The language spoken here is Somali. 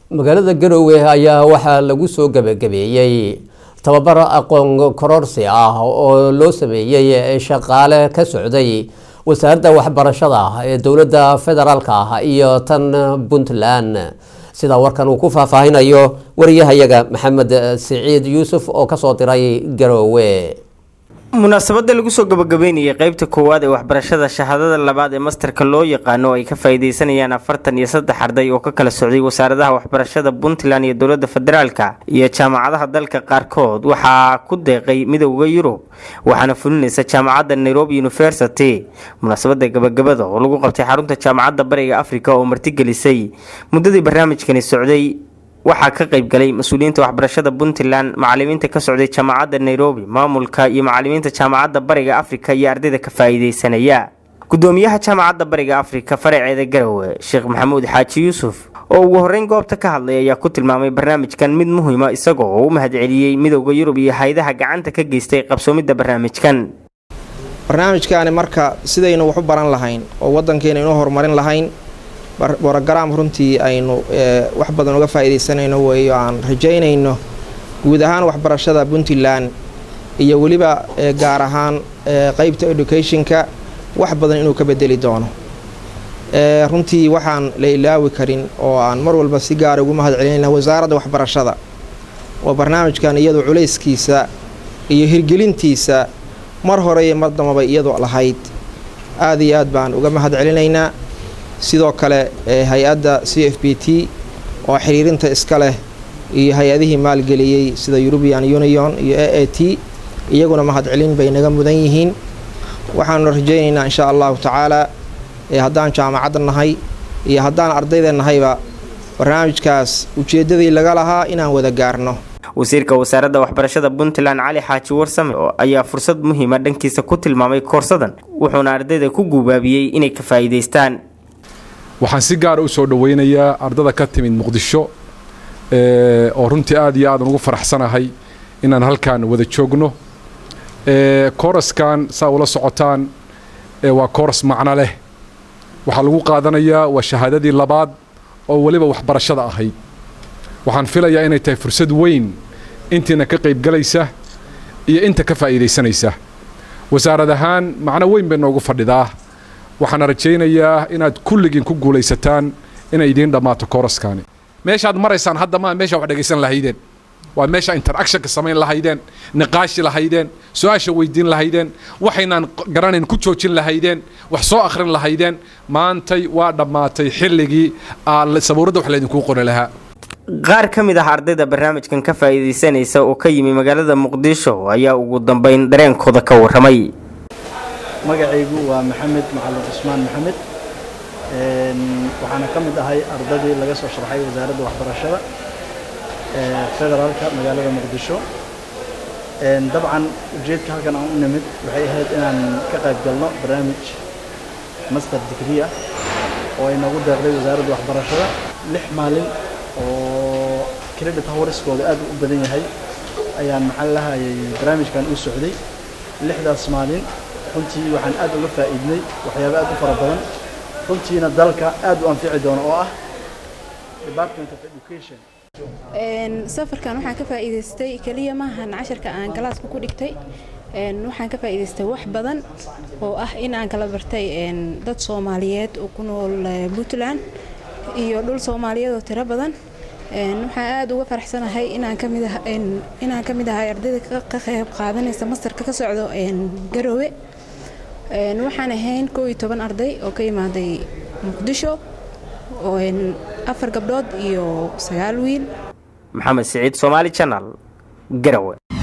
magaalada garowe ayaa waxaa lagu soo gebagabeeyey tababar aqoon kororsi ah oo loo sameeyey shaqaale ka socday wasaaradda waxbarashada ee dowladda federaalk ah iyo tan puntland sida warkan uu ku faahfaahinayo wariyahayaga maxamed siciid yuusuf oo kasoo diray garowe munaasabada lagu soo gabagabeynayay qeybta koowaad ee waxbarashada shahaadada labaad ee masterka loo yaqaano ay ka faa-ideysanayaan afartan iyo saddex arday oo ka kala socday wasaaradaha waxbarashada puntland iyo dowlada federaalka iyo jaamacadaha dalka qaarkood waxaa ku deeqay midooda yurub waxaana fulinaysa jaamacadda nairobi university munaasabada gabagabada oo lagu qabtay xarunta jaamacadda bariga africa oo martigelisay muddadii barnaamijkani socday waxaa ka qayb galay mas-uuliyiinta waxbarashada puntland macalimiinta ka socday jaamacadda nairobi maamulka iyo macalimiinta jaamacadda bariga afrika iyo ardayda ka faa-iideysanaya gudoomiyaha jaamacadda bariga afrika faraceeda garowe sheekh maxamuud xaaji yuusuf oo ugu horeyn goobta ka hadlay ayaa ku tilmaamay barnaamijkan mid muhiima isagoo u mahadceliyey midooda yurub iyo hay-adaha gacanta ka geystay qabsoomidda barnaamijkan barnaamijkaani marka sidaynu wax u baran lahayn oo wadankeena inuu horumarin lahayn borogaraam runtii aynu wax badan uga faa-ideysanayno weeyo aan rajaynayno guud ahaan waxbarashada puntland iyo weliba gaar ahaan qeybta educationka wax badan inuu ka bedeli doono runtii waxaan la ilaawi karin oo aan mar walba si gaara ugu mahad celinayna wasaaradda waxbarashada oo barnaamijkan iyadu culayskiisa iyo hirgelintiisa mar hore iyo mar dambaba iyadu lahayd aada iyo aad baan uga mahad celinaynaa sidoo kale hay-adda c f b t oo xiriirinta iska leh iyo hay-adihii maalgeliyey sida eurubian union iyo a a t iyaguna mahadcelin bay naga mudan yihiin waxaanu rajaynaynaa insha allahu tacaala haddaan jaamacadda nahay iyo haddaan ardayda nahayba barnaamijkaas ujeeddadii laga lahaa inaan wada gaarno wasiirka wasaaradda waxbarashada puntland cali xaaji warsame ayaa fursad muhiima dhankiisa ku tilmaamay koorsadan wuxuuna ardayda ku guubaabiyey inay ka faa'iidaystaan waxaan si gaara u soo dhoweynayaa ardada ka timid muqdisho oo runtii aad iyo aadan ugu faraxsanahay inaan halkan wada joogno kooraskan saa ula socotaan waa kooras macno leh waxaa lagu qaadanayaa waa shahaadadii labaad oo weliba waxbarashada ahayd waxaan filayaa inay tahay fursad weyn intiina ka qaybgalaysa iyo inta ka faa'iidaysanaysa wasaarad ahaan macno weyn bay noogu fadhidaa waxaana rajaynayaa inaad kulligiin ku guulaysataan inay idiin dhammaato kooraskaani meeshaad maraysaan hadda maa meesha wax dhegaysan lahaydeen waa meesha interactionka samayn lahaydeen niqaashi lahaydeen su-aasha weydiin lahaydeen waxaynaan garanayn ku joojin lahaydeen wax soo akhrin lahaydeen maantay waa dhammaatay xilligii sabuuradda wax laydinkuu qori lahaa qaar ka mid ah ardayda barnaamijkan ka faa'iidaysanaysa oo ka yimi magaalada muqdisho ayaa ugu dambeyn dareenkooda ka warramay magacaygu waa maxamed macalin cusmaan maxamed waxaana ka mid ahay ardadii laga soo sharxay wasaaradda waxbarashada federaalka magaalada muqdisho dabcan ujeedka halkan aan u nimid waxay ahayd inaan ka qayb galno barnaamij master degree ah oo ay noogu deeqday wasaaradda waxbarashada lix maalin oo credit howriskooda aad u badan yahay ayaan maxaa lahayay barnaamijkan u socday lixdaas maalin runtii waxaan aad uga faa'iidnay waxyaabo aad u fara badan runtiina dalka aad u anfici doono oo ah department of education safarkan waxaan ka faa'iidaystay keliya maahan casharka aan galaaska ku dhigtay waxaan ka faa'iidaystay wax badan oo ah in aan kala bartay dad soomaaliyeed oo ku nool puntland iyo dhul soomaaliyeed oo tiro badan waxaan aada uga faraxsanahay inaan kamid inaan ka mid ahay ardayda ka qayb qaadanaysa mastarka ka socdo garowe waxaan ahayn koo iyo toban arday oo ka imaaday muqdisho afar gabdhood iyo sagaal wiil maxamed siciid somaali janal garowe